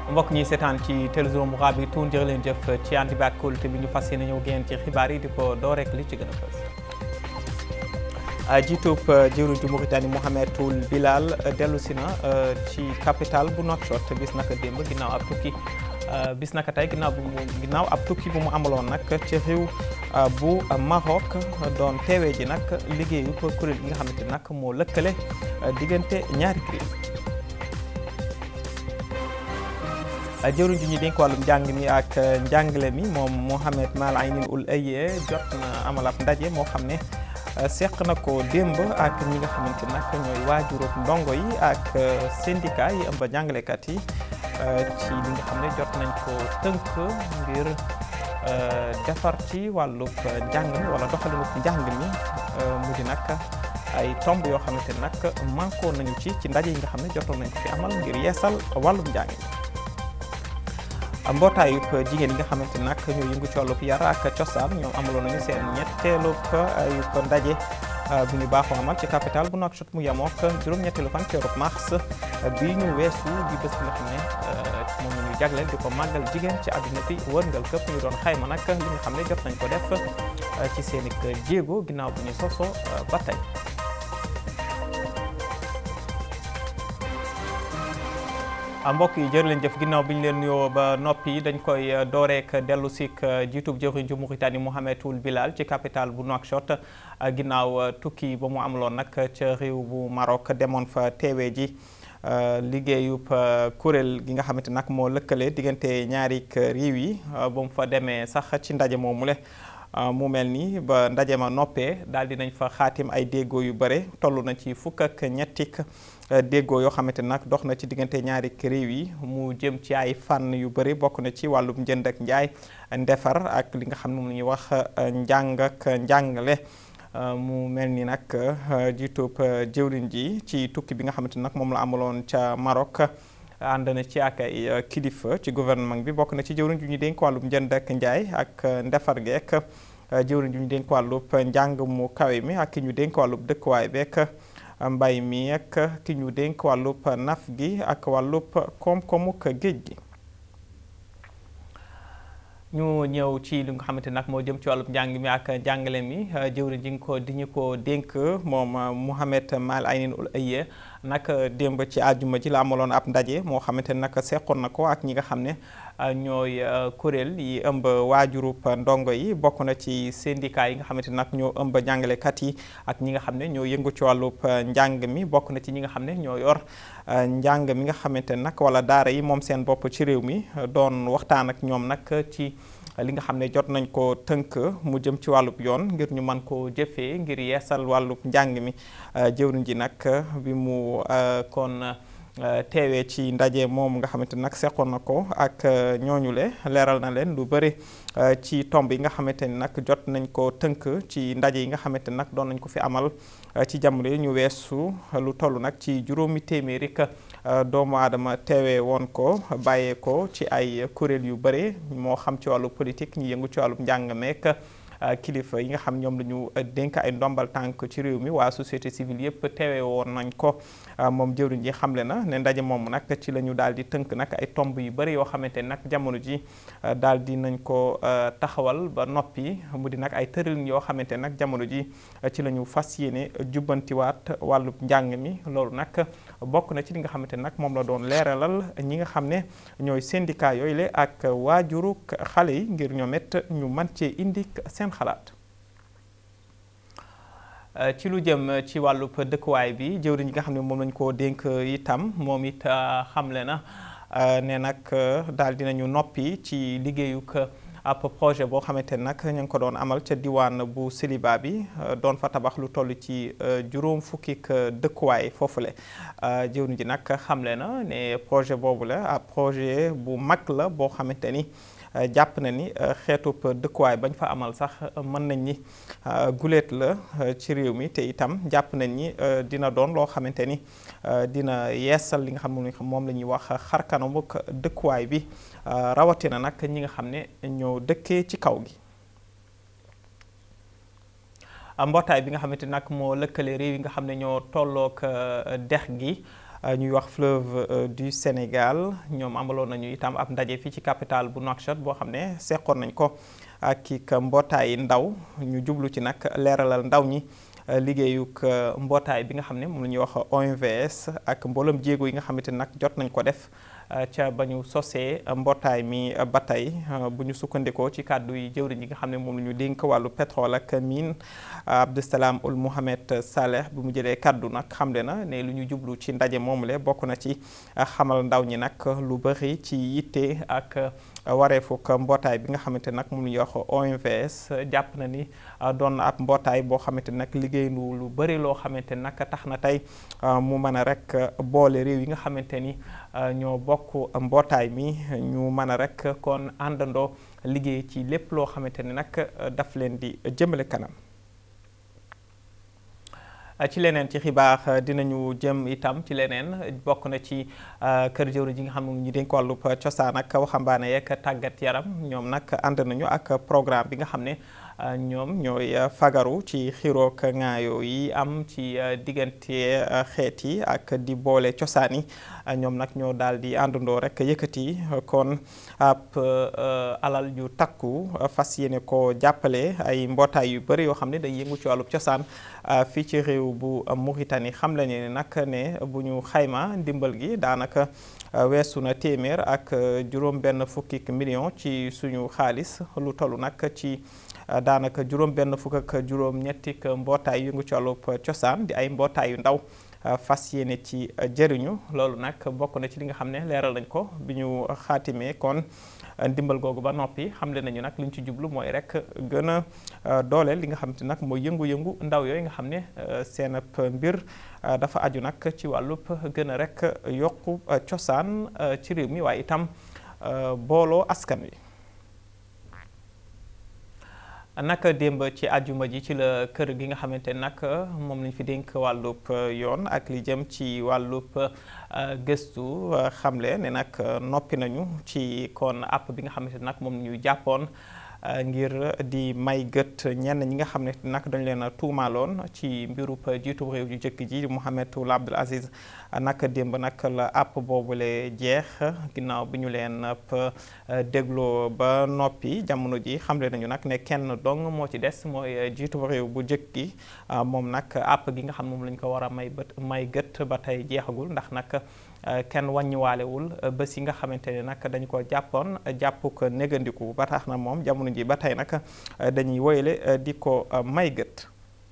mbokk ñi seetaan ci télévision mu bi tuun jërë leen jëf ci ànd bi ak kóolute bi ñu fas yéene ñëw génn ci xibaar yi di ko doo rek li ci gën a fës jiitub jëwriñ ju Mauritanie Mohamed Ould Bilal dellu si na ci capital bu Nouakchott bis naka démb ginnaaw ab tukki bis naka tey ginnaaw bu mu ginnaaw ab tukki bu mu amaloon nag ci réew bu Maroc doon teewee ji nag liggéeyu kuréel gi nga xamante nag moo lëkkale diggante ñaari kuréel jëwriñ ji ñu dénk wàllum njàng mi ak njàngale mi moom Mohamed Mal Aynin Ould Aye jot na amal ab ndaje moo xam ne seq na ko démb ak ñi nga xamante nag ñooy waajurub ndongo yi ak syndicat yi ëmb jàngalekat yi ci li nga xam ne jot nañ ko tënk ngir defar ci wàllub njàng mi wala doxalinub njàng mi mu di nag ay tomb yoo xamante nag manko nañu ci ci ndaje yi nga xam ne jotoon nañ ko fi amal ngir yeesal wàllum njàng mi mbootaayu jigéen yi nga xamante nag ñoo yëngu ci wàllub yar ak cosaan ñoom amaloon nañu seen ñetteelub ayub ndaje bu ñu baaxoo amal ci capital bu Nouakchott mu yemook juróom-ñetteelu fan ci weeru mars bi ñu weesu di bés bi nga xam ne moom la ñu jagleel di ko màggal jigéen ci àdduna bi wërngal këpp ñu doon xayma nag li nga xam ne jot nañ ko def ci seen i jéego ginnaaw bu ñu soso ba tey mbokk yi jërë leen jëf ginnaaw bi ñu leen nuyoo ba noppi dañ koy dooreek dellu sik jiitub jëwriñ ju Mauritanie Mohamed Ould Bilal ci capital bu Nouakchott ginnaaw tukki ba mu amaloon nag ca réew bu Maroc demoon fa teewee ji liggéeyub kuréel gi nga xamante nag moo lëkkale diggante ñaari réew yi ba mu fa demee sax ci ndaje moomu le mu mel ni ba ndaje ma noppee daal di nañ fa xaatim ay déggoo yu bare toll na ci fukk ak ñettik déggoo yoo xamante nag dox na ci diggante ñaari réew yi mu jëm ci ay fànn yu bëri bokk na ci wàllum njënd ak njaay ndefar ak li nga xam ne mu ñuy wax njàng ak njàngale mu mel ni nag jiitub jëwriñ ji ci tukki bi nga xamante nag moom la amaloon ca Maroc ànd na ci ak ay kilifa ci gouvernement bi bokk na ci jëwriñ ju ñu dénk wàllum njënd ak njaay ak ndefar geek jëwriñ ju ñu dénk wàllub njàng mu kawe mi ak ki ñu dénk wàllub dëkkuwaay beek mbay mi ak ki ñu dénk wàllub naf gi ak wàllub koom-koomuk géej gi ñu ñëw ci li nga xamante nag moo jëm ci wàllub njàng mi ak njàngale mi jëwriñ ji nga ko di ñu ko dénk moom Mohamed Mal Aynin Ould Aye nag démb ci àjjuma ji la amaloon ab ndaje moo xamante nag seqoon na ko ak ñi nga xam ne ñooy kuréel yi ëmb waajurub ndongo yi bokk na ci syndicat yi nga xamante nag ñoo ëmb jàngalekat yi ak ñi nga xam ne ñoo yëngu ci wàllub njàng mi bokk na ci ñi nga xam ne ñoo yor njàng mi nga xamante nag wala daara yi moom seen bopp ci réew mi doon waxtaan ak ñoom nag ci li nga xam ne jot nañ ko tënk mu jëm ci wàllub yoon ngir ñu mën koo jëfee ngir yeesal wàllub njàng mi jëwriñ ji nag bi mu kon teewee ci ndaje moom nga xamante nag seqoon na ko ak ñooñu le leeral na leen lu bëri ci tomb yi nga xamante ni nag jot nañ ko tënk ci ndaje yi nga xamante nag doon nañ ko fi amal ci jamono yi ñu weesu lu toll nag ci juróomi téeméeri doomu aadama teewee woon ko bàyyee ko ci ay kuréel yu bëri moo xam ci wàllu politique ñu yëngu ci wàllu njàng meek kilifa yi nga xam ñoom la ñu dénk ay ndombal tànk ci réew mi waa société civile yëpp teewee woon nañ ko moom jëwriñ ji xamle na ne ndaje moom nag ci la ñu daal di tënk nag ay tomb yu bëri yoo xamante nag jamono ji daal di nañ ko taxawal ba noppi mu di nag ay tëralin yoo xamante nag jamono ji ci la ñu fas yéene jubbantiwaat wàllub njàng mi loolu nag bokk na ci li nga xamante nag moom la doon leeralal ñi nga xam ne ñooy syndicat yooyu le ak waajuru xale yi ngir ñoom it ñu mën cee indi seen xalaat ci lu jëm ci wàllub dëkkuwaay bi jëwriñ nga xam ne moom lañ koo dénk itam moom it xamle na ne nag daal dinañu noppi ci liggéeyuk ab projet boo xamante nag ñu ngi ko doon amal ca diwaan bu Séliba bi doon fa tabax lu toll ci juróom fukki dëkkuwaay foofule jëwriñ ji nag xamle na ne projet boobu la ab projet bu mag la boo xamante ni jàpp na ni xeetub dëkkuwaay bañ fa amal sax mën nañ ni guléet la ci réew mi te itam jàpp nañ ni dina doon loo xamante ni dina yeesal li nga xam ne moom la ñuy wax xarkanamuk dëkkuwaay bi rawatina nag ñi nga xam ne ñoo dëkkee ci kaw gi mbootaay bi nga xamante nag moo lëkkale réew yi nga xam ne ñoo tollook dex gi ñuy wax fleuve du Sénégal ñoom amaloon nañu itam ab ndaje fii ci capitale bu Nouakchott boo xam ne seqoon nañ ko ak ki mbootaay ndaw ñu jublu ci nag leeralal ndaw ñi liggéeyuk mbootaay bi nga xam ne moom la ñuy wax OMVS ak mbooloom jéego yi nga xamante nag jot nañ ko def ca ba ñu sosee mbootaay mi ba tey bu ñu sukkandikoo ci kàddu yi jëwriñ yi nga xam ne moom la ñu dénk wàllu pétrole ak mine Abdousalam Ould Mohamed Saleh bu mu jëlee kàddu nag xamle na ne lu ñu jublu ci ndaje moomule bokk na ci xamal ndaw ñi nag lu bëri ci yitte ak wareefuk mbootaay bi nga xamante nag moom la ñuy wax OMVS jàpp na ni doon na ab mbootaay boo xamante nag liggéey lu lu bëri loo xamante nag tax na tey mu mën a rek boole réew yi nga xamante ni ñoo bokk mbootaay mi ñu mën a rek kon àndandoo liggéey ci lépp loo xamante ni nag daf leen di jëmale kanam ci leneen ci xibaar dinañu jëm itam ci leneen bokk na ci kër jëwriñ ji nga xam ne ñu dénk wàllub cosaan ak waxambaane yeeg tàggat yaram ñoom nag ànd nañu ak programme bi nga xam ne ñoom ñooy fagaru ci xiroog ŋaayoo yi am ci diggante xeet yi ak di boole cosaan yi ñoom nag ñoo daal di àndandoo rek yëkkati kon ab alal yu takku fas yéene ko jàppale ay mbootaay yu bëri yoo xam ne day yëngu ci wàllub cosaan fii ci réew bu Mauritanie xam la ne nag ne bu ñu xayma ndimbal gi daanaka weesu na téeméer ak juróom benn fukki million ci suñu xaalis lu toll nag ci daanaka juróom benn fukk ak juróom ñetti mbootaay yëngu ci wàllub cosaan di ay mbootaay yu ndaw fas yéene ci jëriñu loolu nag bokk na ci li nga xam ne leeral nañ ko bi ñu xaatimee kon ndimbal googu ba noppi xamle nañu nag li ñu ci jublu mooy rek gën a dooleel li nga xam te nag mooy yëngu-yëngu ndaw yooyu nga xam ne seen mbir dafa aju nag ci wàllub gën a rek yokku cosaan ci réew mi waaye itam booloo askan wi. naka démb ci àjjuma ji ci la kër gi nga xamante nag moom lañ fi dénk wàllub yoon ak li jëm ci wàllub gëstu xamle ne nag noppi nañu ci kon app bi nga xamante nag moom ñu jàppoon ngir di may gët ñenn ñi nga xam ne nag dañu leen a tuumaaloon ci mbirub jiitu réew ju jëkk ji Mohamed Ould Abdel Aziz naka démb nag la app boobule jeex ginnaaw bi ñu leen dégloo ba noppi jamono ji xamle nañu nag ne kenn dong moo ci des mooy jiitu réew bu jëkk gi moom nag app gi nga xam moom lañ ko war a may bët may gët ba tey jeexagul ndax nag kenn wàññiwaalewul bés yi nga xamante ne nag dañu ko jàppoon jàpp ko négandiku ba tax na moom jamono ji ba tey nag dañuy woyale di ko may gët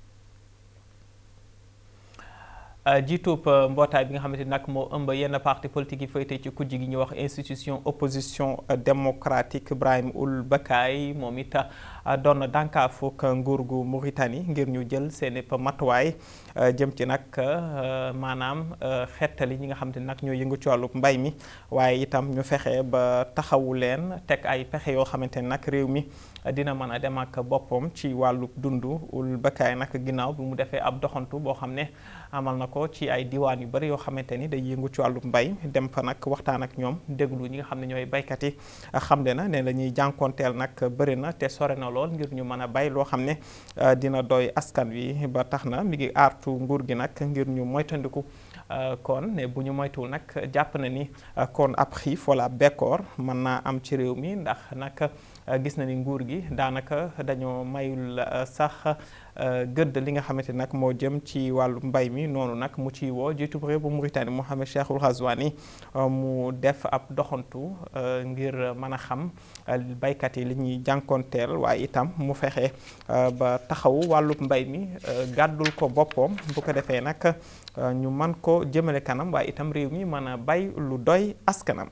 jiitub mbootaay bi nga xamante ni nag moo ëmb yenn parti politique yi féete ci kujj gi ñuy wax institution opposition démocratique Ibrahim Ould Bakay moom it doon na dànkaafuk nguur gu Mauritanie ngir ñu jël seen i matuwaay jëm ci nag maanaam xettali ñi nga xamante ni nag ñoo yëngu ci wàllub mbay mi waaye itam ñu fexe ba taxawu leen teg ay pexe yoo xamante ni nag réew mi dina mën a dem ak boppam ci wàllub dund Ould Bakay nag ginnaaw bi mu defee ab doxantu boo xam ne amal na ko ci ay diwaan yu bëri yoo xamante ni day yëngu ci wàllub mbay dem fa nag waxtaan ak ñoom déglu ñi nga xam ne ñooy baykat yi xamle na ne la ñuy jànkoonteel nag bëri na te sore na lool ngir ñu mën a bay loo xam ne dina doy askan wi ba tax na mi ngi aartu nguur gi nag ngir ñu moytandiku kon ne bu ñu moytuwul nag jàpp na ni kon ab xiif wala bekkoor mën naa am ci réew mi ndax nag gis na ni nguur gi daanaka dañoo mayul sax gëdd li nga xamante nag moo jëm ci wàllu mbay mi noonu nag mu ci woo jiitu réew bu Mauritanie Mohamed Cheikhul Ghazouani mu def ab doxantu ngir mën a xam baykat yi li ñuy jànkoonteel waaye itam mu fexe ba taxawu wàllub mbay mi gàddul ko boppam bu ko defee nag ñu mën ko jëmale kanam waaye itam réew mi mën a bay lu doy askanam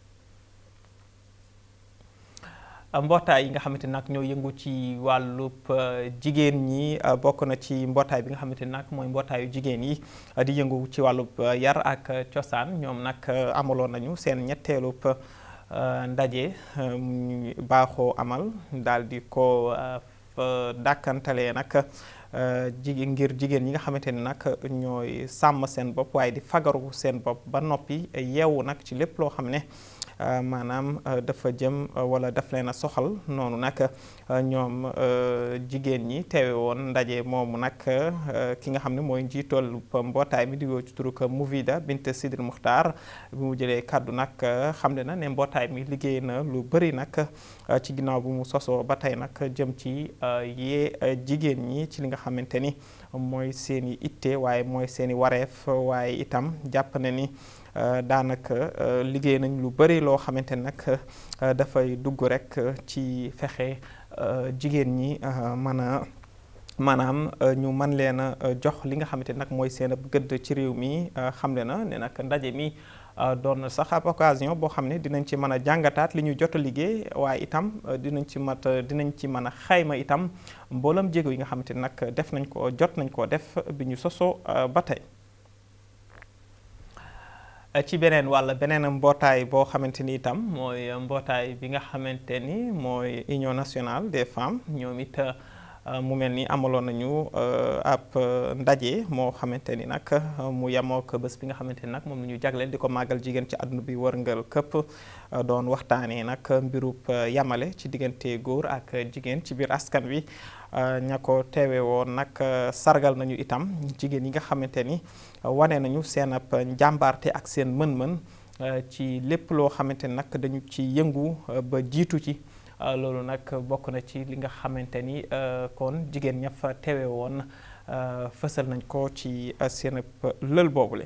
mbootaay yi nga xamante nag ñoo yëngu ci wàllub jigéen ñi bokk na ci mbootaay bi nga xamante nag mooy mbootaayu jigéen yi di yëngu ci wàllub yar ak cosaan ñoom nag amaloon nañu seen ñetteelub ndaje baaxoo amal daal di ko dàkkantalee nag jigéen ngir jigéen ñi nga xamante ni nag ñooy sàmm seen bopp waaye di fagaru seen bopp ba noppi yeewu nag ci lépp loo xam ne maanaam dafa jëm wala daf leen a soxal noonu nag ñoom jigéen ñi teewe woon ndaje moomu nag ki nga xam ne mooy njiitool mbootaay mi di woo ci turu Mouvida Bint Sidil Muxtaar bi mu jëlee kàddu nag xam ne na ne mbootaay mi liggéey na lu bëri nag ci ginnaaw bu mu sosoo ba tey nag jëm ci yee jigéen ñi ci li nga xamante ni mooy seen i itte waaye mooy seen i wareef waaye itam jàpp na ni daanaka liggéey nañ lu bëri loo xamante ni nag dafay dugg rek ci fexe jigéen ñi mën a maanaam ñu mën leen a jox li nga xamante ni nag mooy seen ab gëdd ci réew mi xamle na ne nag ndaje mi doon na sax ab occasion boo xam ne dinañ ci mën a jàngataat li ñu jot a liggéey waaye itam dinañ ci mat dinañ ci mën a xayma itam mboolam jéego yi nga xamante ni nag def nañ ko jot nañ koo def bi ñu sosoo ba tey ci beneen wàll beneen mbootaay boo xamante ni itam mooy mbootaay bi nga xamante ni mooy Union nationale des femmes ñoom it mu mel ni amaloon nañu ab ndaje moo xamante ni nag mu yemoo ko bés bi nga xamante ni nag moom la ñu jagleel di ko màggal jigéen ci àdduna bi wërngal këpp doon waxtaanee nag mbirub yamale ci diggante góor ak jigéen ci biir askan wi ña ko teewe woon nag sargal nañu itam jigéen yi nga xamante ni wane nañu seen ab njàmbaarte ak seen mën-mën ci lépp loo xamante ni nag dañu ci yëngu ba jiitu ci loolu nag bokk na ci li nga xamante ni kon jigéen ña fa teewe woon fësal nañ ko ci seen lël boobule.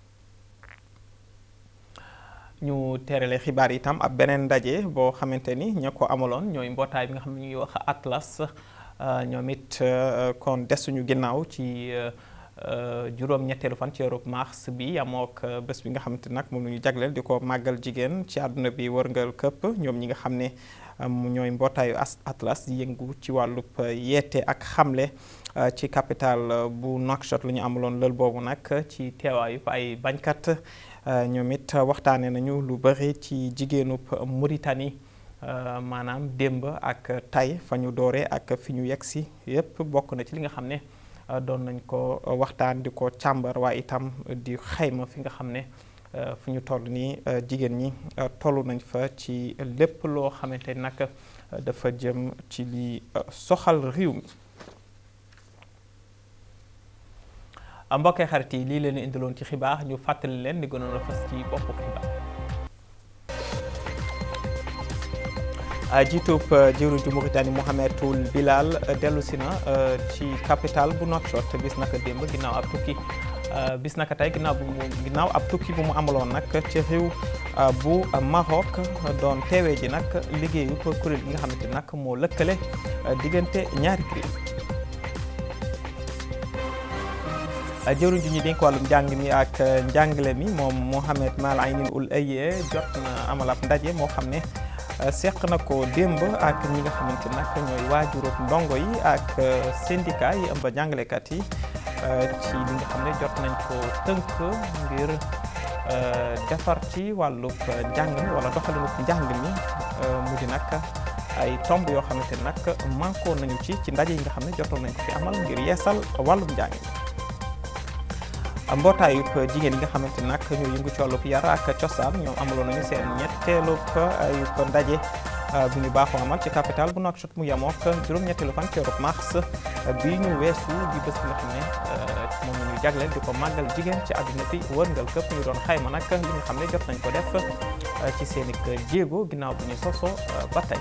ñu teerale xibaar itam ab beneen ndaje boo xamante ni ña ko amaloon ñooy mbootaay bi nga xam ne ñuy wax Atlas ñoom it kon desuñu ginnaaw ci juróom-ñetteelu fan ci weeru mars bi amook bés bi nga xamante nag moom la ñu jagleel di ko màggal jigéen ci àdduna bi wërngal këpp ñoom ñi nga xam ne ñooy mbootaayu Atlas yëngu ci wàllub yeete ak xamle ci capital bu Nouakchott la ñu amaloon lël boobu nag ci teewaayu ay bañkat ñoom it waxtaane nañu lu bëri ci jigéenub Mauritanie maanaam démb ak tay fa ñu doore ak fi ñu yegg si yépp bokk na ci li nga xam ne doon nañ ko waxtaan di ko càmbar waaye itam di xayma fi nga xam ne fu ñu toll nii jigéen ñi toll nañ fa ci lépp loo xamante ni nag dafa jëm ci li soxal réew mi mbokkee xarit yi lii leen indiloon ci xibaar ñu fàttali leen di gënoon a fas ci boppu xibaar jiitub jëwriñ ju Mauritanie Mouhamedoul Bilal dellu si na ci capital bu Nouakchott bis naka démb ginnaaw ab tukki bis naka tey ginnaaw bu mu ginnaaw ab tukki bu mu amaloon nag ci réew bu Maroc doon teewee ji nag liggéeyu kuréel gi nga xamante ni nag moo lëkkale diggante ñaari kuréel jëwriñ ji ñu dénk wàllum njàng mi ak njàngale mi moom Mohamed Mal Aynin Ould Aye jot na amal ab ndaje moo xam ne seq na ko démb ak ñi nga xamante nag ñooy waajurub ndongo yi ak syndicat yi ëmb jàngalekat yi ci li nga xam ne jot nañ ko tënk ngir defar ci wàllub njàng mi wala doxalinub njàng mi mu di nag ay tomb yoo xamante nag manko nañu ci ci ndaje yi nga xam ne jotoon nañ ko fi amal ngir yeesal wàllum njàng mi mbootaayu jigéen yi nga xamante nag ñoo yëngu ci wàllub yar ak cosaan ñoom amaloon nañu seen ñetteelub ayub ndaje bu ñu baaxoo amal ci capital bu Nouakchott mu yemook juróom-ñetteelu fan ci weeru mars bi ñu weesu di bés bi nga xam ne moom la ñu jagleel di ko màggal jigéen ci àdduna bi wërngal këpp ñu doon xayma nag li nga xam ne jot nañ ko def ci seen i jéego ginnaaw bu ñu soso ba tey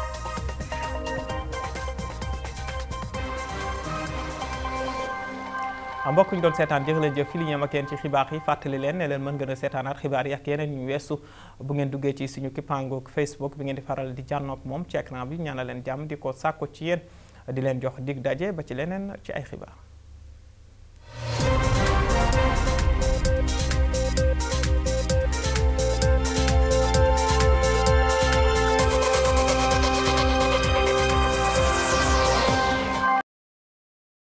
mbokk ñu doon seetaan jërë leen jëf fi li ñeem ak yéen ci xibaar yi fàttali leen ne leen mën ngeen a seetaanaat xibaar yi ak yeneen ñu weesu bu ngeen duggee ci suñu kippaangoog Facebook bi ngeen di faral di jànnoog moom ci écran bi ñaanal leen jàmm di ko sàkko ci yéen di leen jox dig daje ba ci leneen ci ay xibaar